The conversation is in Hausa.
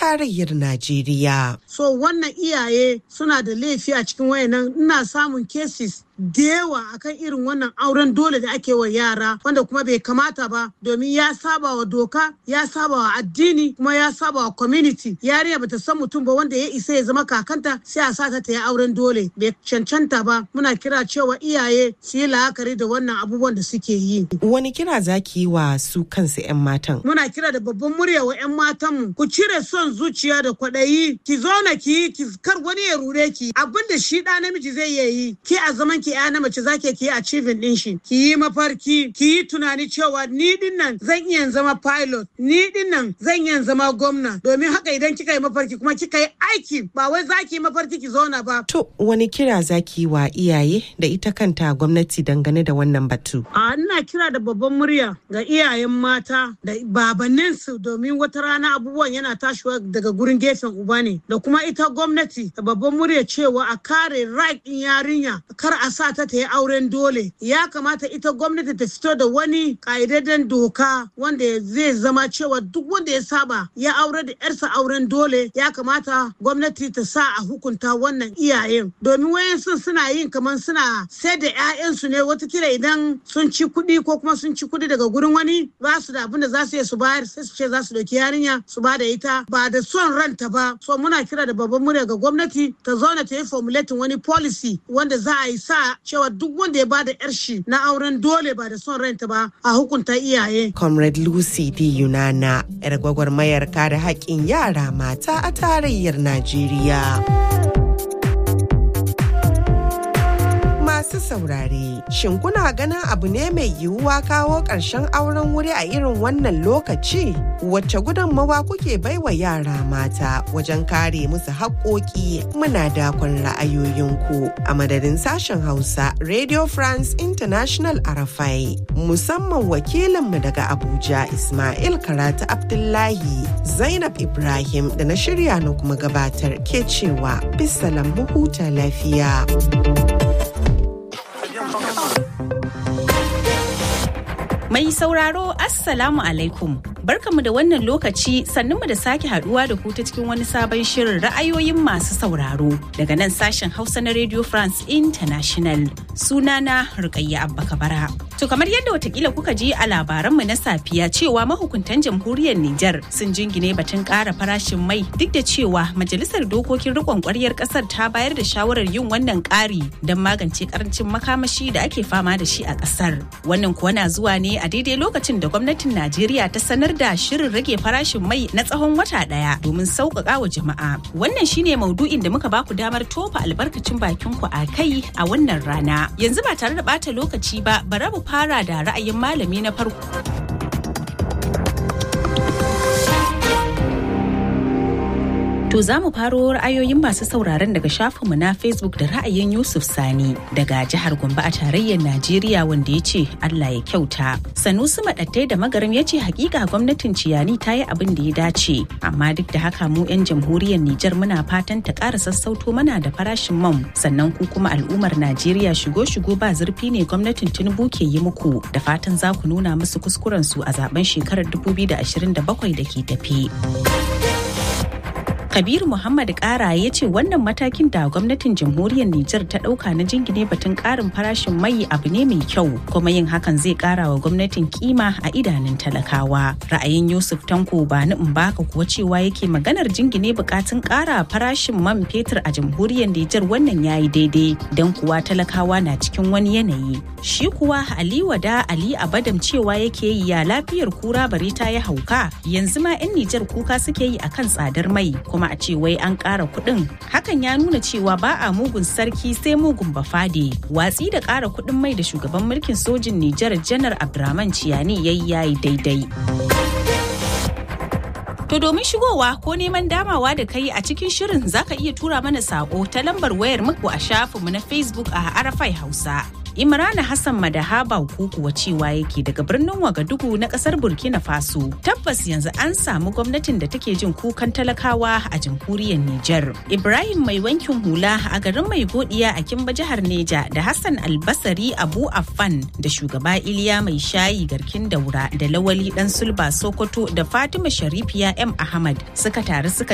tarayyar Najeriya. So wannan iyaye suna da laifi a cikin wayannan ina samun cases da yawa akan irin wannan auren dole da ake wa yara wanda kuma bai kamata ba domin ya saba wa doka ya saba wa addini kuma ya saba wa community yarinya bata san mutum ba wanda ya isa ya zama kakanta sai a sa ta ta yi auren dole bai cancanta ba muna kira cewa iyaye su yi la'akari da wannan abubuwan da suke yi Wani kira zaki yi wa su kansu 'yan matan? muna kira da babban murya wa 'yan matanmu ku cire son zuciya da kwaɗayi ki zauna ki yi ki kar wani ya rure ki abin da shi ɗa namiji zai iya yi ki a zaman ki ya na mace zaki ki yi achieving ɗin shi ki yi mafarki ki yi tunani cewa ni din nan zan iya zama pilot ni din nan zan iya zama gwamna domin haka idan kika yi mafarki kuma kika yi aiki ba wai zaki yi mafarki ki zauna ba To wani kira zaki yi wa iyaye da ita kanta gwamnati dangane da wannan batu? A ina kira da babban murya ga iyayen mata da babanninsu domin wata rana abubuwan yana tashiwa daga gurin gefen uba ne da kuma ita gwamnati da babban murya cewa a kare right din yarinya kar a sa ta ta yi auren dole ya kamata ita gwamnati ta fito da wani ƙa'idadden doka wanda zai zama cewa duk wanda ya saba ya aure da yarsa auren dole ya kamata gwamnati ta sa a hukunta wannan iyayen domin wayansu suna yin kamar suna sai da 'ya'yansu ne watakila idan sun ci kuɗi ko kuma sun ci kuɗi daga gurin wani ba su da abin da za su iya su bayar sai su ce za su ɗauki yarinya su ba da ita ba da son ranta ba so muna kira da babban murya ga gwamnati ta zauna ta yi formulating wani policy wanda za a yi sa cewa duk wanda ya ba da yar shi na auren dole ba da son ranta ba a hukunta iyaye Comrade Lucy D. Yunana, 'yar gwagwarmayar kare haƙƙin yara mata a tarayyar Najeriya. Masu saurare, shin kuna ganin abu ne mai yiwuwa kawo ƙarshen auren wuri a irin wannan lokaci? Wacce gudunmawa kuke baiwa yara mata wajen kare musu haƙoƙi muna dakon ra'ayoyinku a madadin sashen Hausa Radio France International Arafai musamman wakilinmu daga Abuja Ismail Karatu Abdullahi Zainab Ibrahim da na shirya na kuma gabatar ke cewa bisalam mu huta lafiya. Mai sauraro Assalamu alaikum. Barkamu da wannan lokaci sannunmu da sake haduwa da ku ta cikin wani sabon shirin ra'ayoyin masu sauraro daga nan sashen Hausa na Radio France International. Sunana Rukayya Abba Kabara. To kamar yadda watakila kuka ji a labaranmu na safiya cewa mahukuntan jamhuriyar Nijar sun jingine batun ƙara farashin mai duk da cewa majalisar dokokin rikon ƙwaryar ƙasar ta bayar da shawarar yin wannan ƙari don magance karancin makamashi da ake fama da shi a ƙasar. Wannan kuwa na zuwa ne a daidai lokacin da gwamnatin Najeriya ta sanar da shirin rage farashin mai na tsawon wata ɗaya domin sauƙaƙa wa jama'a. Wannan shine maudu'in da muka baku damar tofa albarkacin bakin ku a kai a wannan rana. Yanzu ba tare da ɓata lokaci ba, bara mu fara da ra'ayin malami na farko. To za mu faro ra'ayoyin masu sauraron daga shafinmu na Facebook da ra'ayin Yusuf Sani daga jihar Gombe a tarayyar Najeriya wanda ya ce Allah ya kyauta. Sanusi Maɗattai da Magaram ya ce hakika gwamnatin Ciyani ta yi abin da ya dace amma duk da haka mu 'yan jamhuriyar Nijar muna fatan ta ƙara sassauto mana da farashin man sannan ku kuma al'ummar Najeriya shigo-shigo ba zurfi ne gwamnatin Tinubu ke yi muku da fatan za ku nuna musu kuskuren su a zaben shekarar 2027 da ke tafi. Kabiru Muhammad Kara ya ce wannan matakin da gwamnatin jamhuriyar Nijar ta ɗauka na jingine batun ƙarin farashin mai abu ne mai kyau kuma yin hakan zai ƙara wa gwamnatin kima a idanun talakawa. Ra'ayin Yusuf Tanko ba ni in baka kuwa cewa yake maganar jingine bukatun ƙara farashin man fetur a jamhuriyar Nijar wannan yayi daidai don kuwa talakawa na cikin wani yanayi. Shi kuwa Ali Wada Ali Abadam cewa yake yi ya lafiyar kura bare ta ya hauka yanzu ma 'yan Nijar kuka suke yi akan tsadar mai kuma a ce wai an ƙara kuɗin hakan ya nuna cewa ba a mugun sarki sai mugun bafade watsi da ƙara kuɗin mai da shugaban mulkin sojin Nijar janar Abdurrahman Ciyani yayi yayi daidai. To domin shigowa ko neman damawa da kai a cikin shirin zaka iya tura mana sako ta lambar wayar muku a shafinmu na Facebook a Arafai Hausa. Imrana Hassan Madahaba kuwa cewa yake daga birnin Wagadugu na kasar Burkina Faso. Tabbas yanzu an samu gwamnatin da take jin kukan talakawa a jamhuriyar Nijar. Ibrahim mai wankin hula a garin mai godiya a Kimba jihar Neja da Hassan Albasari Abu Affan da shugaba Iliya mai shayi garkin daura da Lawali dan Sulba Sokoto da Fatima Sharifiya M Ahmad suka taru suka